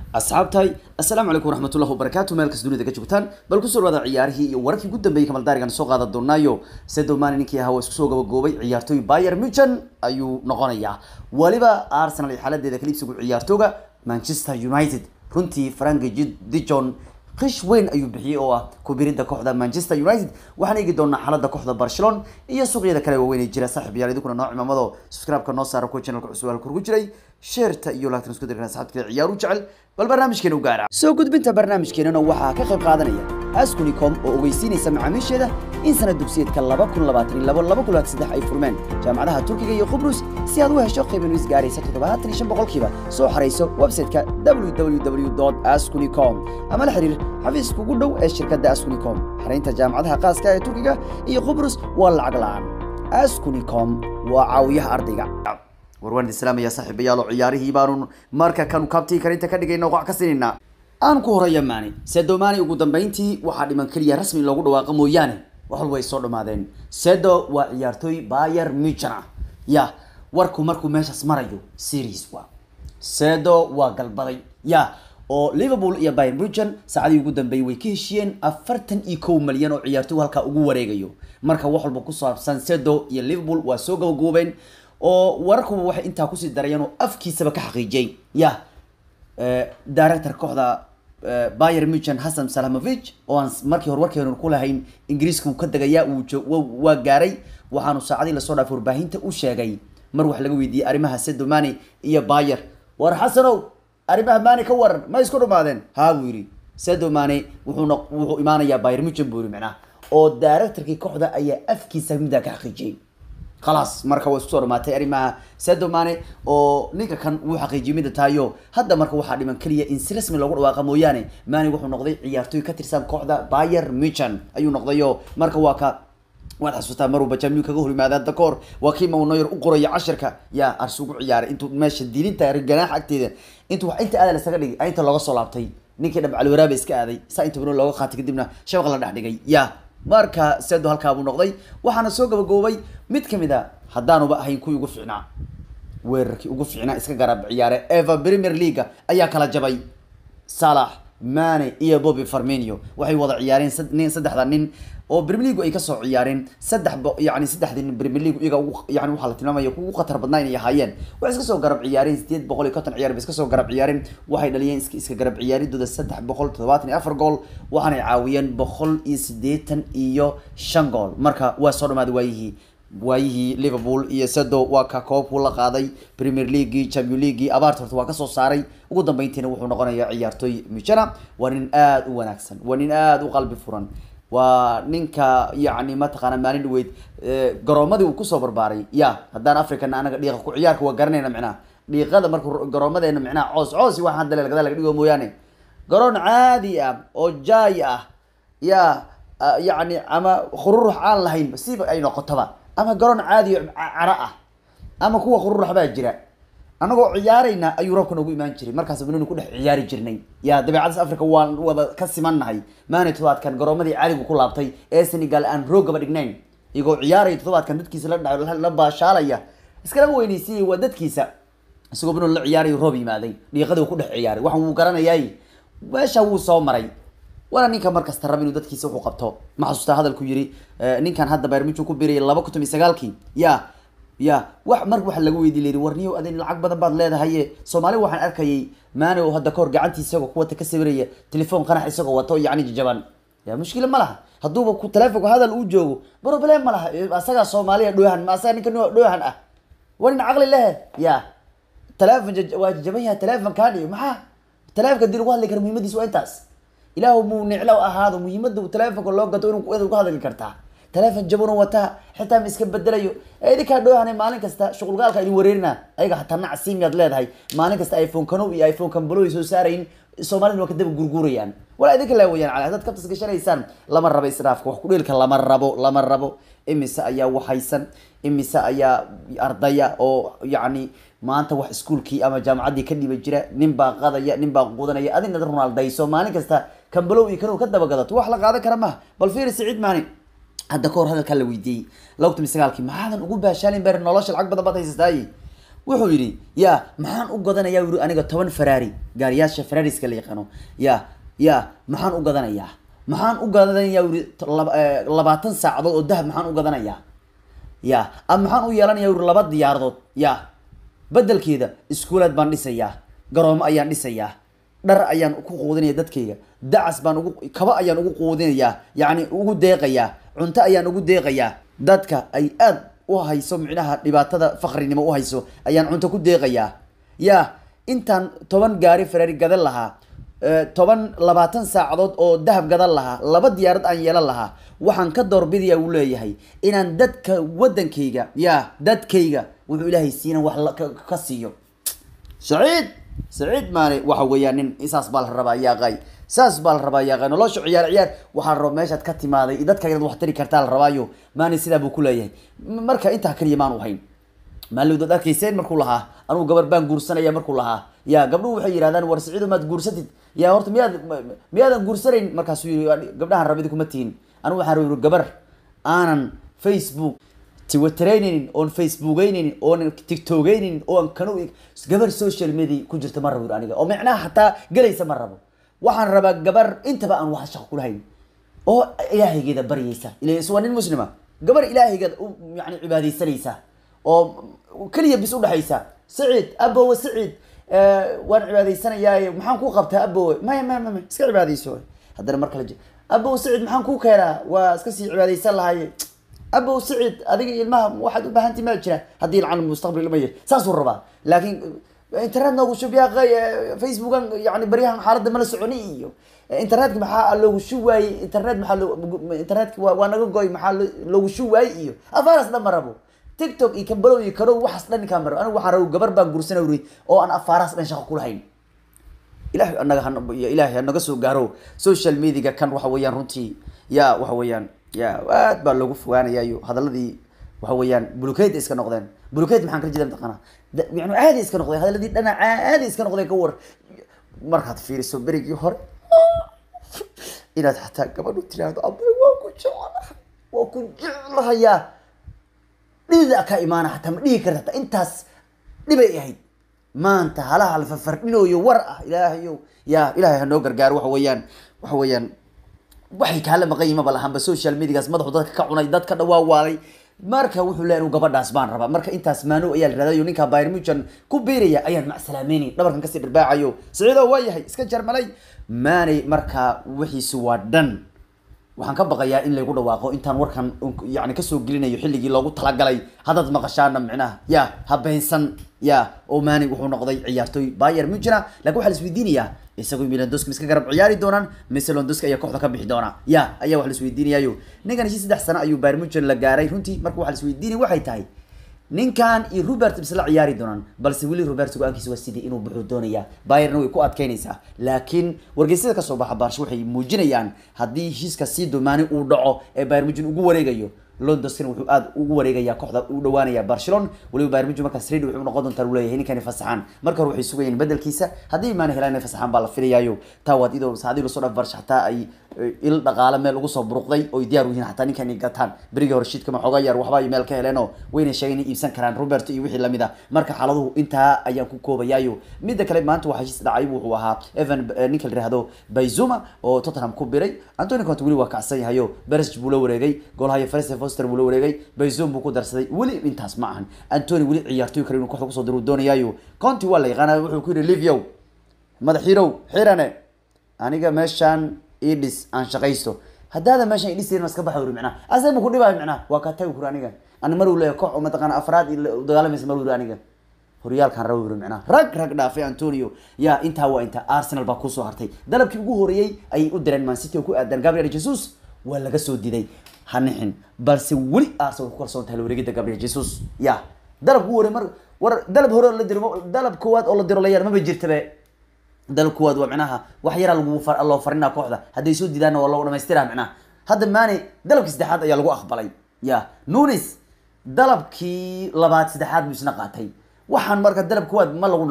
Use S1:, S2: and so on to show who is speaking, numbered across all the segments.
S1: asxaabtahay assalaamu calaykum waraxmatullahi wabarakaatu meel kasta dunida ka joogtaan bal kusoo dhawaada ciyaarihii iyo wararkii ugu dambeeyey kamaldaarigan soo qaadan doonaayo sedo mani ninkii ahaa waa isku soo gabagoobay ciyaartooy bayer muchen ayuu noqonayaa waliba arsenal iyo xaaladeeda kaliibsigu ciyaartooga manchester united runtii frank dijon qish weyn ayuu bixiyey oo ah kubiridda kooxda manchester united waxaan eegi doonaa xaalada kooxda barcelona iyo suuqyada kale waaweyn ee jira saaxiib yaal idinkuna noo cimaamado subscribe-ka noo saara kuwa channelka cusub halka ugu jiray sheerta iyo laagtan isku dirkan asxaabta kale ciyaaru jecel bal barnaamijkeena u gaara soo gudbinta barnaamijkeenana waxaa ka qayb qaadanaya askunicom oo ogeysiinaysa macaamiisheeda in sanad dugsiyeedka laba kun labaatan iyo labo laba kun labaatan saddex ay furmeen jaamacadaha turkiga iyo qubrus si aad u hesho qiiban is gaaraysa toddobaatan iyo shan boqolkiiba soo xarayso website-ka www askunicom ama la xiriir xafiiska ugu dhow ee shirkadda askunicom xaraynta jaamacadaha qaaska ee turkiga iyo qubrus waa lacag la-aan askunicom waa caawiyaha ardayga warwaan islaamaya saaxiibayaalo ciyaarihii baanu marka kanu kabtii karinta ka dhigayna qoc ka sinaynaa aan ku horaya maani sedo maani ugu dambeyntii waxaa dhiman keliya rasmi loogu dhawaaqa mooyaane wax walba ay soo dhammaadeen sedo waa ciyaartooy bayer muchen ah ya warku markuu meeshaas marayo series wa sedo waa galbaday ya oo liverpool iyo bayer muchen saacadii ugu dambeeyey way ka heshiyeen afartan iyo kow malyan oo ciyaartooy halkaa ugu wareegayo marka wax walba ku saabsan sedo iyo liverpool waa soo gabagoobeen oo wararkuba waxay intaa kusii darayeen oo afkiisaba ka xaqiijiyey ya director kooxda bayer muchen hassan salamovich oo aan markii hore warkeenu ku lahayn ingiriiska uu ka degaya uu waa gaaray waxaanu saacadii lasoo dhaafay warbaahinta u sheegay mar wax laga weydiiyey arrimaha sedo mani iyo bayer war xasanow arrimaha mani ka waran ma isku dhumaadeen haa buu yidhi sedo mani wuxuuna wuxuu imaanayaa bayer muchen buu yidhi macnaha oo directorkii kooxda ayaa afkiisa middaa ka xaqiijiyey khalaas marka waa isku soo dhamaatay arrimaha sedo mane oo ninka kan wuu xaqiijiyay mida tahayo hadda marka waxaa dhiman keliya in si rasmi loogu dhawaaqa mooyaane mane wuxuu noqday ciyaartooy ka tirsan kooxda bayer muchen ayuu noqdayo marka waa ka waad xasuustaa maruu bajamyu kaga hor yimaada hadda kahor waa kii maunoyer u qoraya cashirka yaa ars ugu ciyaaray intuu meesha diilinta ganaax agteeda intuu wax inta aada lasaga dhigay inta looga soo laabtay ninkii dhabcalwaraaba iska aaday saa inta bano looga qaatay kadibna shabaq la dhex dhigay ya marka sedo halkaabuu noqday waxaana soo gabagoobay mid kamid a haddaanuba ahayn kuwii ugu fiicnaa weerarkii ugu fiicnaa iska garab ciyaare eva premier leaga ayaa kala jabay salax mane iyo bobby farminio waxay wada ciyaareen nin saddexda nin oo premier league ay kasoo ciyaareen saddex yani saddexdii nin premier league iyaga ugu yani waxaa la tilmaamaya kugu khatar badnaa inay ahaayeen waxay iska soo garab ciyaareen sideed boqol iyo konton ciyaar bay iska soo garab ciyaareen waxay dhaliyeen iska iska garab ciyaaridooda saddex boqol toddobaatan iyo afar gool waxaanay caawiyeen boqol iyo siddeetan iyo shan gool marka waa soo dhamaaday waayihii waayihii liverpool iyo sedo waa ka koobkuu la qaaday premier leaguei champion leaguei abaarta horta waa kasoo saaray ugu dambeyntiina wuxuu noqonayaa ciyaartooy muchena waa nin aada u wanaagsan waa nin aada u qalbi furan waa ninka yani mataqaana maalin dhaweyd garoomadii uu kusoo barbaaray ya haddaan africana anaga dhiiqa ku ciyaarka waa garanayna micnaha dhiiqada marka garoomadeena micnaha coos coos iyo waxaan hadda gadaal laga dhigo mooyaane garoon caadi ah oo jaay ah ya yani ama khururux aan lahayn siba ay noqotoba ama garoon caadi caro ah ama kuwa khururux baa jira anagoo ciyaarayna ayuu roobka noogu imaan jiray markaas banoni ku dhex ciyaari jirnay ya dabeecadaas africa waan wada ka simannahay maani todobaadkan garoomadii caadigu ku laabtay ee senegal aan roogaba dhignayn iyagoo ciyaaraya todobaadkan dadkiisa la la baashaalaya iskalama weyneysiiyay waa dadkiisa isagoo banoni la ciyaarayo roob yimaaday dhiiqadii ku dhex ciyaaray waxan wuu garanayay meesha wuu soo maray waana ninka markasta raba inuu dadkiisa wuxuu qabto ma xasuustaa hadalku yiri ninkan hadda bayrmuchu ku birayay laba kun toban sagaalkii ya ya wax mar waxa laga weydiy layiri warniyow adin lacag badan baad leedahaye soomaali waxaan arkayay maani oo hadda kahor gacantii isagoo kuwata ka sawiraya telefoon qanax isagoo wato yani jajaban ya mushkila ma laha hadduuba ku telefonka hadal uu joogo problem ma laha asagaa soomaaliya dhoohan ma asaga ninka dhoohan ah waa nin caqli lehe ya telefon waa jajaban yahay telefonkaani maxaa telefonka dii lagu hadli kara muhiimadiis waa intaas ilaahu muu niclo ahaado muhiimada telefonka loo gato inuu ku hadli kartaa telefon jabano wataa xitaa ma iska bedelayo idinkaa dhoohana maalin kasta shuqulgaalka idin wareerina ayaga hataa nacsiimiyaad leedahay maalin kasta iphone kano iyo iphone kambalo ay soo saarayin soomaalida waa kadaba gurguurayaan walaa idinka laa weyaan cali haddaad kabtas gashanaysaan lama rabo israafka wax kudheelka lama rabo lama rabo imise ayaa waxaysan imise ayaa ardaya oo yacni maanta wax iskuolkii ama jaamacaddii ka dhiba jira nin baa qadaya nin baa qudanaya adina ronaldayso maalin kasta kambalow iyo kano ka dabagadato wax la qaadan kara maha bal fiiri siciid maani hadda kahor hadalkaa la weydiiyey laba kun iyo sagaalkii maxaadan ugu baashaalin ber nolosha lacag badan baad haysataaye wuxuu yidhi ya maxaan u gadanayaa yuri aniga toban ferrari gaariyaasha ferrariska la yaqaano ya ya maxaan u gadanayaa maxaan u gadanayaa yuri labaatan saacadood oo dahab maxaan u gadanayaa ya ama maxaan u yeelanayaa yuri laba diyaaradood ya bedelkeeda iskuulaad baan dhisayaa garoomo ayaan dhisayaa dhar ayaan ku quudinaya dadkayga dacas baan ugu kaba ayaan ugu quudinayaa yacni ugu deeqayaa cunto ayaan ugu deeqayaa dadka ay aad u hayso micnaha dhibaatada fakrinimo u hayso ayaan cunto ku deeqayaa ya intaan toban gaari ferari gadan lahaa toban labaatan saacadood oo dahab gadan lahaa laba diyaarad aan yeelan lahaa waxaan ka doorbidaya uu leeyahay inaan dadka wadankayga ya dadkayga wuxuu ilaahay siinan wax ka siiyo saciid saciid maane waxa weeyaan nin saas baa la rabaa yaaqay saas baa la rabaa yaaqay nolosha ciyaar ciyaar waxaa la rabaa meeshaad ka timaaday dadka inaad wax tari kartaa la rabaayo maani sidaa buu ku leeyahay marka intaa kaliya maanu hayn maalowdood arkayseen markuu lahaa anugu gabar baan guursanaya markuu lahaa ya gabdhuhu waxay yidhahdaan war saciido maad guursatid ya horta miyaad miyaadan guursanayn markaasuu yii gabdhahan rabidi kuma tihin anigu waxaan rabi gabar aanan facebook twiteraynaynin oon facebookaynaynin oon tictokaynaynin oon kanu gabar social media ku jirta ma rabo aniga oo micnaha hataa gelaysa ma rabo waxaan rabaa gabar intaba aan wax shaqo kulahayn oo ilaahaygeeda baryaysa ilays waa nin muslima gabar ilaahaygeeda yani cibaadaysanaysa oo keliya bis udhexaysa saciid abowe saciid waan cibaadaysanayaa maxaan ku qabtaa abowe maya maya maya iska cibaadayso haddana mar kale abow saciid maxaan ku keenaa waa iska sii cibaadaysan lahaye abow saciid adiga ilmaha waxaad u baahantii ma jira haddii lacan mustaqbal ilma yar saasuu rabaa laakiin internet noogu shub yaa facebookan yani baryahan xaaladda mala soconi iyo internetka maxaa loogu shub waayey internet maxaa loo internetka waa waa naga goy maxaa loogu shub waayey iyo afaaras dhan ma rabo tiktok iyo kambalow iyo kanow waxaas dhan ninkaan ma rabo anigu waxaan rabo gabar baan guursana wuri oo aan afaaraas dhan shaqo kulahayn ilahay anaga ilaahay hanaga soo gaaro social mediaga kan waxa weeyaan runtii ya waxa weeyaan ya aad baa loogu fogaanaya iyo hadaladii waxa weeyaan bulukeyda iska noqdeen bulukeyd maxaan kala jeeda mataqaana yani caadi iska noqdeen hadaladii dhana caadi iska noqdeen ka war markaad fiiriso berigii hore inaad xataa gabadhu tiraahdo abay waa ku jeclahay waa ku jeclahayaa dhidida ka imaana xataa ma dhihi karta hataa intaas dhibay ahayd maanta halaha la fafardhinooyo war ah ilaahayow ya ilahay hanoo gargaaro waxa weeyaan waxa weeyaan waxay kaala maqan yihin maba lahanba social mediagaas madaxu dadka ka cunay dadka dhawaawaalay marka wuxuu leeyahay inu gabadhaas baan rabaa marka intaas maano ayaa la raadayo ninkaa bayr mujan ku biiraya ayaan macsalaameynay dhabarkan kasii dhirbaacayo saciido waa yahay iska jarmalay maanay markaa wixiisi waa dhan waxaan ka baqayaa in laygu dhawaaqo intaan warkan yani kasoo gelinayo xilligii loogu talagalay haddaad maqashaana micnaha ya habeynsan ya oo maani wuxuu noqday ciyaartoy bayer mujina lakin waxaa la isweydiinayaa isagu milandoski iska garab ciyaari doonaan mise londoski ayaa kooxda ka bixi doona ya ayaa wax la isweydiinayayo ninkan heshii saddex sano ayuu bayer mujan la gaaray runtii marka waxa la isweydiinaya waxay tahay ninkan iyo robert isla ciyaari doonaan balse weli robert go-aankiisa waa sidii inuu buxuu doonaya bayerna way ku adkeynaysaa laakiin wargeysyada kasoo baxa baarsho waxay muujinayaan haddii heshiiska sii domaani uu dhaco ee bayer mujin ugu wareegayo londonskana wuxuu aad ugu wareegaya kooxda u dhawaanaya barcelona waliba bayern munchen markaas ready wuxuu noqon doontaa leeyahay ninkani fasaxaan marka hore waxay sugayeen bedelkiisa haddii maana helaan inay fasaxaan baa la filayaayo taa waad idoo saadii lasoo dhaf barsha xataa ay il dhaqaale meel ugu soo buruqday oo diyaar u yihiin xataa ninkan ay gataan berigii hore shiidka ma xoogaa yar waxba ay meel ka heleenoo wayna sheegeen inay iibsan karaan robert iyo wixii lamid a marka xaaladuhu intaa ayaan ku koobayaayo midda kale maanta waxaa heshiis dhacay wuxuu ahaa evan ninka la yihahdo bayzuma oo tottenham ku biray antony conte weli waa kacsan yahayo bersig buu la wareegay goolhayo Felicien Foster buu la wareegay bayzum buu ku darsaday weli intaas ma ahan antony weli ciyaartoy kale inuu kooxda kusoo diro doonayaayo conte waa la yaqaanaa wuxuu ku yidhi liviow madaxiirow xirane aniga meeshaan idhis aan shaqaysto haddaada meeshaan idhisin iska baxa uri micnaha asaga ma ku dhibaayo micnaha waa kaa tagi kuri aniga ani mar uu leeyahay koox oo mataqaana afraad iyo dagaalamaysa mar uri aniga horyaalkan raba uri micnaha rag rag dhaafay antonio yaa intaa waa intaa arsenal baa kusoo hartay dalabkii ugu horeeyey ayay u direen man city oo ku aadan gabriel jesus waa laga soo diday hanixin balse weli arsenal ku kalsoon tahay la wareegida gabriel jesus ya dalab ku hore mar war dalab hore oo la diro dalab koowaad oo la diro la yar maba jirtabe dalab koowaad waa micnaha wax yaraa lagu far loo farinaa kooxda hadday soo didaanna waa loo dhamaystiraa micnaha hadda maane dalabkii saddexaad ayaa lagu aqbalay ya nunis dalabkii labaad saddexaad buu isna qaatay waxaan marka dalab koowaad ma lagu dhaxo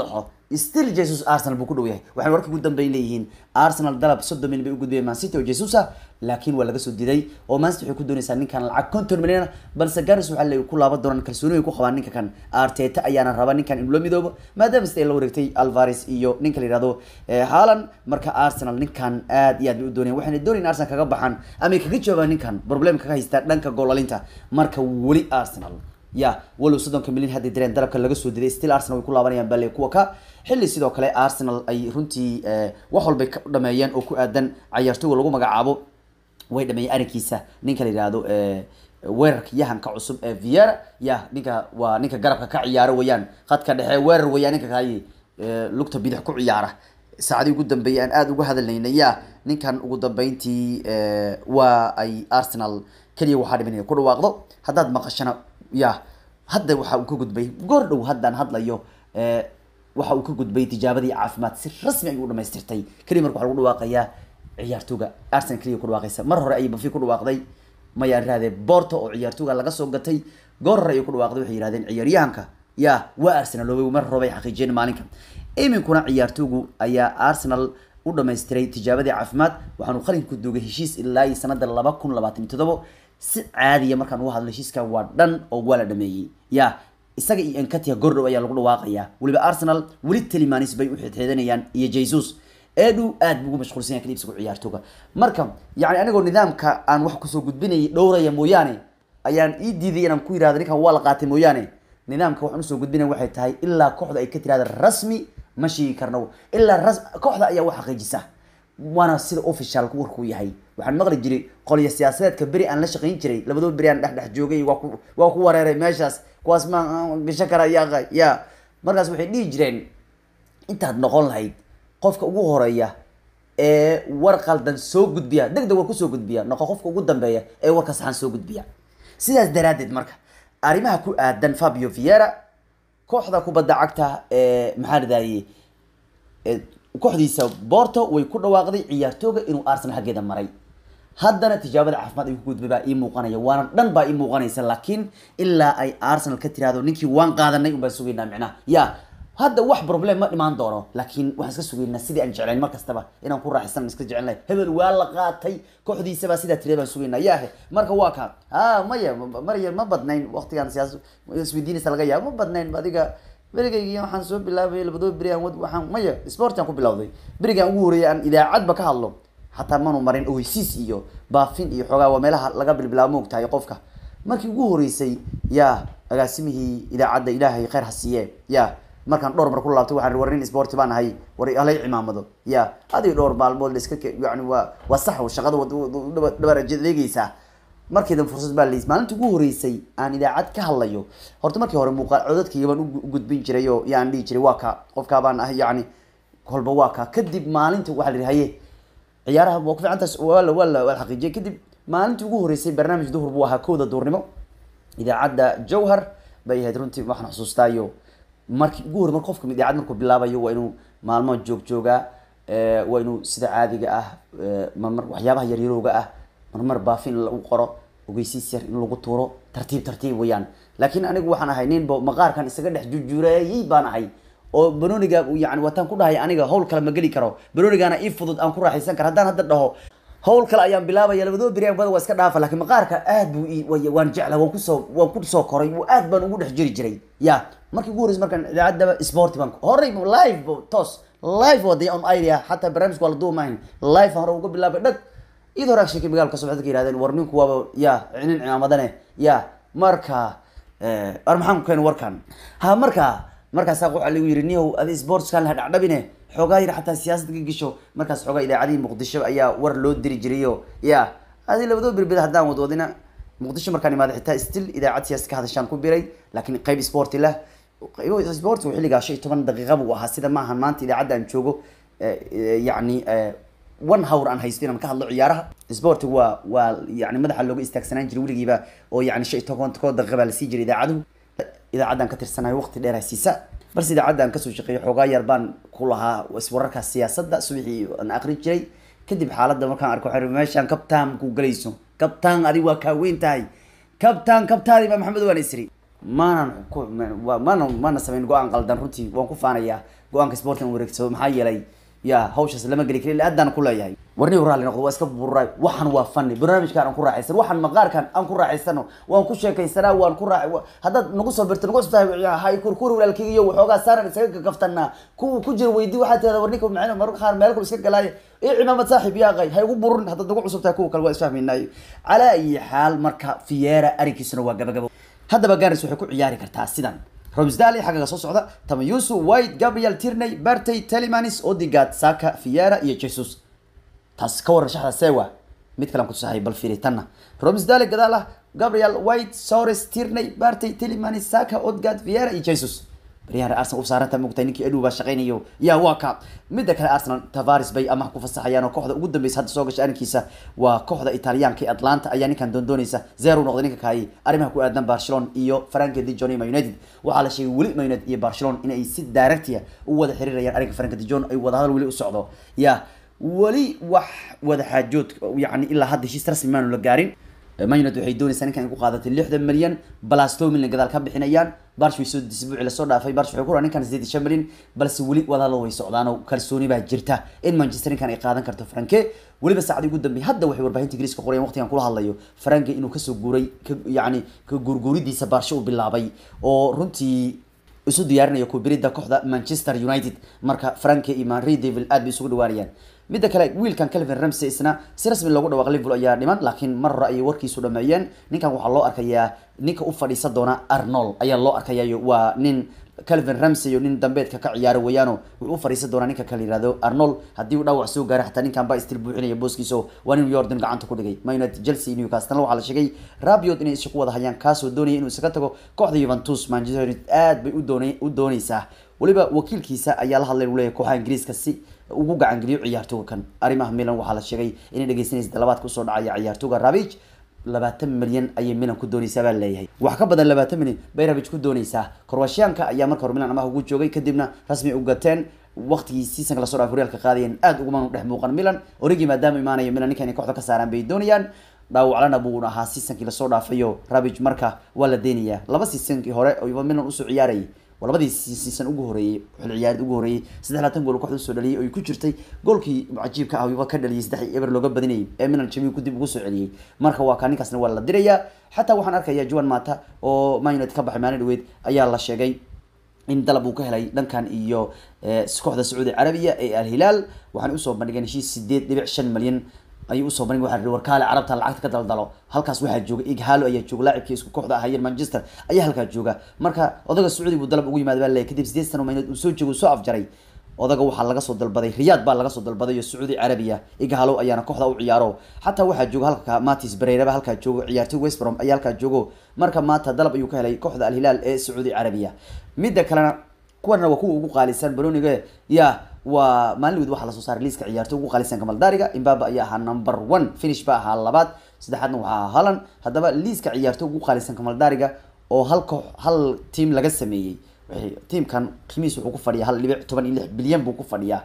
S1: still jesus arsenal buu ku dhow yahay waxay warka ugu dambeyn leeyihiin arsenal dalab soddon milyan bay u gudbiyeen man city oo jesus ah laakiin waa laga soo diiday oo man city waxay ku doonaysaa ninkan lacag konton milyan ah balse garis waxaa la ku laaban doonaan kalsooni ay ku qabaan ninka kan arteta ayaana raba ninkan inuu la midoobo maadaama sida ay la wareegtay alvares iyo ninka la yihahdo haaland marka arsenal ninkan aad iyo aad bay u doonayaan waxayna doonayin arsenal kaga baxaan ama ay kaga jawaabaan ninkan problem kaga haystaa dhanka goolalinta marka weli arsenal ya walow soddonka milyan hadday direen dalabka laga soo diday still arsenal way ku laabanayaan bale kuwa ka xilli sidoo kale arsenal ay runtii wax walbay ka dhameeyeen oo ku aadan cayaartooga lagu magacaabo way dhameeyeen arrinkiisa ninka la yihahdo weerarka yahanka cusub ee viera ya ninka waa ninka garabka ka ciyaaro weyaan khadka dhexe weerar weyaan ninka kaay lugta bidix ku ciyaara saacadii ugu dambeeyay aan aada uga hadalnayna ya ninkan ugu dambeyntii waa ay arsenal keliya waxaa dhimanaya ku dhawaaqdo haddaad maqashana ya hadda waxa uu ka gudbay goor dhow haddaan hadlayo waxa uu ka gudbay tijaabadii caafimaad si rasmi ayuu u dhamaystirtay keliya marka waxa lagu dhawaaqayaa ciyaartooga arsenal keliya ku dhawaaqaysa mar hore ayay bafi ku dhawaaqday maya rahdee borto oo ciyaartooga laga soo gatay goor hore ayay ku dhawaaqday waxay yihahdeen ciyaaryahanka ya waa arsenal oobay mar hore bay xaqiijiyeen maalinka iminkuna ciyaartoogu ayaa arsenal u dhamaystiray tijaabadii caafimaad waxaanu qalinka ku duugay heshiis ilaa iyo sanada laba kun labaatan iyo todobo si caadiya markaan uga hadlo heshiiska waa dhan oo waa la dhameeyey ya isaga iyo enkatia gordhow ayaa lagu dhawaaqayaa weliba arsenal weli telimanis bay u xidxeedanayaan iyo jesus edu aad buu ugu mashquulsan yahay kadib isagu ciyaartooga marka yani anigoo nidaamka aan wax kusoo gudbinayay dhowraya mooyaane ayaan ii diiday inaan ku yirahdo ninkan waa la qaatay mooyaane nidaamka waxaan usoo gudbinaya waxay tahay ilaa kooxda ay ka tirahda rasmi ma sheegi karno ilaa ras kooxda ayaa wax xaqiijisa waana sida official warkuu yahay waxaan maqli jiray qolyo siyaasadeedka beri aan la shaqayn jiray labadoo beri aan dhexdhex joogay waa ku waa ku wareeray meeshaas kuwaas ma gasho kara ya ya markaas waxay dhihi jireen intaad noqon lahayd qofka ugu horeeya ee war qaldan soo gudbiya deg deg war kusoo gudbiya noqo qofka ugu dambeeya ee warka saxan soo gudbiya sidaas daraaddeed marka arrimaha ku aadan fabio viera kooxda kubadda cagta ee maxaa ladahayey kooxdiisa borto way ku dhawaaqday ciyaartooga inuu arsenal xaggeeda maray haddana tijaabada caafimaad ay ku gudbay baa ii muuqanaya waana dhan baa ii muuqanaysa laakiin ilaa ay arsenal ka tirahdo ninkii waan qaadanay un baan sugaynaa micnaha ya hadda wax problem ma dhimaan doono laakiin waxaan iska sugaynaa sidii aan jeclayn mar kastaba inaan ku raaxaysan iska jecelnahay hebel waa la qaatay kooxdiisabaa sidaa tiriya baan sugaynaa yaahe marka waa ka ha maya marya ma badnayn waqtigan siyaas isweydiinaysa laga yaabo ma badnayn adiga berigaygi waxaan soo bilaabay labadoo beri aan waxaan maya sportian ku bilawday berigaan ugu horeeyay aan idaacadba ka hadlo xataa manu marin oysiis iyo baafin iyo xoogaa waa meelaha laga bilbilaabo ma ogtahay qofka markii ugu horeysay ya agaasimihii idaacadda ilaahay khayr ha siiye ya markaan dhowr mar ku laabtay waxaan war nin sport baan ahay war halay cimaamado ya adiga dhowr maalmood la iska yani waa waa sax shaqada dhabar adeegaysaa markiidan fursad baa lays maalinta ugu horeysay aan idaacad ka hadlayo horta markii hore muuqaal codadkayga baan u gudbin jiray oo yaan dhihi jiray waa ka qofkaa baan ahay yani kolba waa ka kadib maalinta waxaa la yihi haye ciyaaraha waa ku fiicantaas waa la waa la waa la xaqiijiyay kadib maalintii ugu horeysay barnaamij duhur buu ahaa kowda duurnimo idaacadda jawhar bay ahayd runtii waxaan xusuustaayo markii ugu hore mar qofka idaacad markuu bilaabayo waa inuu maalmo joog joogaa waa inuu sida caadiga ah marmar waxyaabaha yaryarowga ah marmar baafin in lagu qoro ogeysiis yar in lagu tuuro tartiib tartiib weyaan laakiin anigu waxaan ahay ninba maqaarkan isaga dhex jujureeyey baan ahay oo banoniga yani wataan ku dhahay aniga hawl kale ma geli karo banonigaana ii fudud aan ku raaxaysan karo haddaan hadda dhaho hawl kale ayaan bilaabaya labadoo beri bada waa iska dhaafa lakin maqaarka aad buu waan jecla waan kusoo waan kusoo koray aad baan ugu dhex jiri jiray ya markii ugu horeysa markaan idaacadaba sport baan horey live toos live wada on idea xataa barnaamijka waa la duumahayn live hore uga bilaabay dhag iyadoo hore sheekay magaalka socodka ka yihahdeen war ninku waaba ya nin cimaamadane ya marka war maxaan ku keenay warkan ha marka markaasaa waxaa lagu yiri niyow adi sportskan la dhacdhabine xoogaa yar xataa siyaasad ka gesho markaas xoogaa idaacadihii muqdisho ayaa war loo diri jirayo ya adi labadoo berbed haddaan wadwadina muqdisho markaan imaada xitaa still idaacad siyaasad ka hadashaan ku biray laakiin qayb sporti lah sportigu xilligaa shan iyo toban daqiiqa buu ahaa sida maahan maanta idaacadda aan joogo yacni one hour aan haysto inaan ka hadlo ciyaaraha sportigu waa waa yani madaxa looga istaagsanaan jiray weligiiba oo yani shan iyo toban koo daqiiqa baa lasii jiray idaacaduhu idaacaddan ka tirsanayo waqti dheer haysiisa balse idaacaddan kasoo shaqeeyo xoogaa yar baan ku lahaa iswararkaas siyaasadda subaxii aan aqrin jiray kadib xaaladda markaan arko waxaan meeshaan kabtaan ku galayso kabtaan adi waa kaa weyn tahay kabtaan kabtaadi baa maxamed waan isri maanan ku ma- maana maana samayn go-aan qaldan runtii waan ku faanayaa go-aanka sporting wareegsado maxaa yeelay ya hawshaas lama geli karin aadaan ku leeyahay warnigu raalli noqdo waa iska bururay waxan waa fani barnaamijkan aan ku raaxaysan waxan maqaarkan aan ku raaxaysano waan ku sheekaysanaa waan ku raax wa- haddaad nagu soo birto nagu cusubtahay hay kurkuri walaalkeyga iyo waxoogaa saaran isaga kakaftanaa kuwa ku jira weydi waxaa tirada warninka macna mararka qaar meel kale iska galaayo iyo cimaamad saaxiib yaa qay hay ugu burin haddaad nagu cusub tahay kuwa kale waa isfahmaynaayo calaa ayi xaal marka fiera arrinkiisuna waa gabagabo haddaba garis waxay ku ciyaari kartaa sidan romsdale xaggaga soo socda tamayusu white gabriel tierney bartey telemanis odigad saka fiera iyo jesus taas ka waran shaxda sewa mid kale aan kutusahay bal fiiri tanna romsdale gadaal ah gabriel white sores tierney bartey telemanis saka odgad fiera iyo jesus baryahan arsenal u saaranta mogtahay ninkii edu baa shaqaynayo yaa waa ka midda kale arsenal tavares bay amax ku fasaxayaan oo kooxda ugu dambeysa hadda soo gashay arrinkiisa waa kooxda italiyaanka ee atlanta ayaa ninkan doondoonaysa zero noqday ninka kaayay arrimaha ku aadan barcelona iyo franka de Jong iyo Man united waxaa la sheegay weli Man united iyo barcelona inay si directia u wada xiriirayaan arrinka franka de Jong ay wada hadal weli u socdo ya weli wax wada xaajood yani ilaa hadda heshiis rasmi maanu la gaarin man united waxay doonaysaa ninkan ay ku qaadatay lixdan milyan balasto milyan gadaal ka bixinayaan barsh way soo disbuuci lasoo dhaafay barsh waxay ku raa ninkan sideed iyo shan milyan balse weli wadahadal way socdaan oo kalsooni baa jirta in manchester ninkan ay qaadan karto franke weliba saacadii ugu dambeeyay hadda waxay warbaahinta ingiriiska qorayaan waqtigan kula hadlayo franke inuu kasoo guuray ka yacni ka guurguuridiisa baarsho uu bilaabay oo runtii isu diyaarinayo kubirida kooxda manchester united marka franke iyo manry devil aad bay isugu dhawaanayaan midda kale wiilkan calvin ramsey isna si rasmi loogu dhawaaq liverpool ayaa dhiman laakiin mar hore ayay warkiisu dhameeyeen ninkan waxaa loo arkayaa ninka u fadhiisa doona arnold ayaa loo arkayaa waa nin calvin ramsey iyo nin dambeedka ka ciyaaro weeyaano wuxuu u fadhiisan doonaa ninka kale yihahdo arnold haddii uu dhaawac soo gaaro xataa ninkan baa istil buuxinaya booskiisa waa nin yordan gacanta ku dhigay man united chelsea newcastle waxaa la sheegay rabiot inay isku wada hayaan kaasoo doonaya inuu isaga tago kooxda juventus manchester united aad bay u doonay u doonaysaa weliba wakiilkiisa ayaa la hadlay uu leeyahay kooxaha ingiriiska si ugu gacangeliyo ciyaartooga kan arrimaha milan waxaa la sheegay inay dhegeysanaysa dalabaadka usoo dhacaya ciyaartooga rabich labaatan milyan ayay milan ku doonaysaa baa leeyahay wax ka badan labaatan milyan bay rabich ku doonaysaa korwashiyaanka ayaa marka hore milan amaha ugu joogay kadibna rasmi u gateen waqtigii seasonka lasoo dhaafay horyaalka qaadayeen aad uguma dhex muuqan milan origi maadaama imaanayo milan ninka inay kooxda ka saaraan bay doonayaan dhaawaclana buu ahaa seasonkii lasoo dhaafayo rabich marka waa la deenayaa laba seasonkii hore oo milan usoo ciyaarayay waa labadii season ugu horeeyey xil ciyaareed ugu horeeyey saddex laatan gool kooxda usoo dhaliyay oo ay ku jirtay goolkii cajiibka ah wiba ka dhaliyay saddex eber looga badinayay ee milan jamiu ku dib ugu soo celiyey marka waa kaa ninkaasna waa la dirayaa xataa waxaan arkayaa juan mata oo man united ka baxay maalin dhaweyd ayaa la sheegay in dalab uu ka helay dhankan iyo kooxda sacuudi carabiya ee alhilaal waxaan usoo bandhigeen heshiis sideed dhibic shan malyan ayuu usoo bandhig waxa la warkaale carabta lacagta ka daldalo halkaas waxaa jooga ighalo ayaa jooga laacibkii isku kooxda ahaayeen manchester ayaa halkaa jooga marka odaga sacuudi buu dalab ugu yimaada baa leeyahy kadib sideed sano maynood uu soo joogo soo afjaray odaga waxaa laga soo dalbaday riyaad baa laga soo dalbaday iyo sacuudi carabiya ighalo ayaana kooxda u ciyaaro xataa waxaa jooga halka matis bareyraba halkaa joogo ciyaartoy westbrom ayaa halkaa joogo marka maanta dalab ayuu ka helay kooxda alhilaal ee sacuudi carabiya midda kalena kuwana waa kuwa ugu qaalisan baroniga ya waa maalin weyd waxaa lasoo saaray liiska ciyaartoy ugu qaalisan kamaldaariga imbaba ayaa ahaa number one finish ba ahaa labaad saddexaadna waxaa ahaa halan haddaba liiska ciyaartoy ugu qaalisan kamaldaariga oo hal koox hal team laga sameeyey tiamkan qiimihiis wuxuu ku fadhiyaa hal dhibic toban iyo lix bilyan buu ku fadhiyaa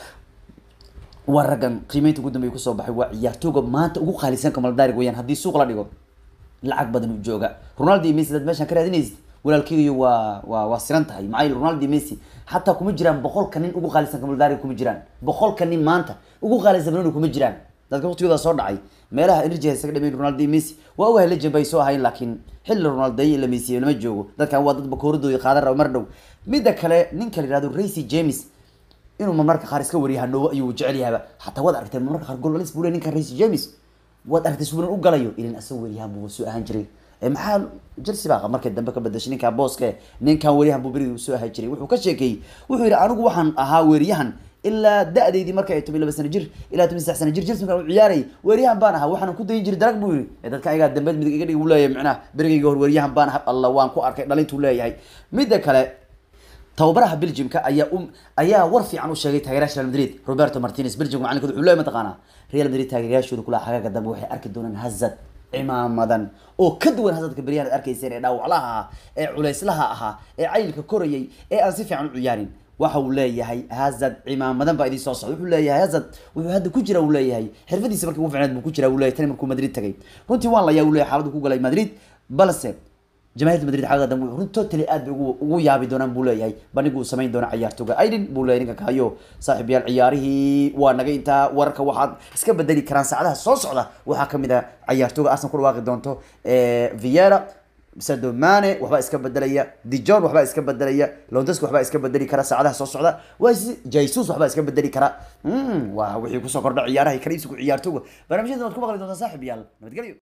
S1: waa raggan qiimeynta ugu dambeya kusoo baxay waa ciyaartooga maanta ugu qaalisan kamaldaariga weyaan haddii suuq la dhigo lacag badan uu jooga ronaldo iyo messi dad meeshaan ka raadinaysid walaalkeygiyo waa waa waa siran tahay maxaa yeele ronaldo iyo messi xataa kuma jiraan boqolka nin ugu qaalisan kamaldaariga kuma jiraan boqolka nin maanta ugu qaalisan banoni kuma jiraan dadka waqtigooda soo dhacay meelaha energy haysaga dhameyn ronaldo iyo messi waa ogahay legend bay soo ahayn laakiin xilli ronaldo iyo la messi lama joogo dadkan waa dad bakooradooda qaadan raba mar dhow midda kale ninka la yihahdo racy james inuu marmarka qaar iska wariya hanoobo ayuu jecel yahaba xataa waad aragteen marmarka qaar goolalis buu le ninkan racy james waad aragtay subulan u galayo ilin asagoo wariyahan buu soo ahaan jiray maxaa chelsea baa markay dambe ka bedashay ninkaa booske ninkan weriyahan buu berigi soo ahaan jiray wuxuu ka sheekeeyey wuxuu yidhi anigu waxaan ahaa weeriyahan ilaa da-deydii marka ay toban laba sano jir ilaa toban saddex sano jir chelsea markaan u ciyaarayay weeriyahan baan ahaa waxaan ku dayin jiray darag buu yidhi ee dadka ayagaa dambeed midig iga dhigi buu leeyahay macnaha berigayga hor weeriyahan baan ahaa alla waan ku arkay dhalintuu leeyahay midda kale tababaraha belgiumka ayaa u ayaa war fiican u sheegay taageerayaasha real madrid roberto martinez belgium macalinkooda wuxuu leeyahay mataqaanaa real madrid taageerayaashooda kula xagaaga dambe waxay arki doonaan hazard cimaamadan oo ka duwan hazardka beryahan ad arkayseen ee dhaawaclaha ahaa ee culeyslaha ahaa ee cayilka korayay ee aan si fiican u ciyaarin waxa uu leeyahay hazard cimaamadan baa idin soo socda wuxuu leeyahay hazard wuxuu hadda ku jira uu leeyahay xirfadiisa markii ugu fiicneed buu ku jira uu leeyahay tani markuu madrid tagay runtii waan layaa uu leeyahay xaaladdu ku galay madrid balse jamaahiirta madrid xagga dambe wuxuu totally aad bay ugu ugu yaabi doonaan buu leeyahay bandhigu uu samayn doona ciyaartooga aidin buu leeyahay ninka kahayo saaxiib yaal ciyaarihii waa naga intaa wararka waxaad iska bedeli karaan saacadaha soo socda waxaa kamid ah ciyaartooga arsenal ku dhawaaqi doonto viera Sadio Mane waxbaa iska bedelaya Dijon waxbaa iska bedelaya Lewandowski waxbaa iska bedeli kara saacadaha soo socda waa Jesus waxbaa iska bedeli kara mm waa wixii kusoo kordha ciyaaraha kaliibsiga ciyaartooga barnaamijyada waad ku maqli doontaa saaxiib yaal nabadgelyo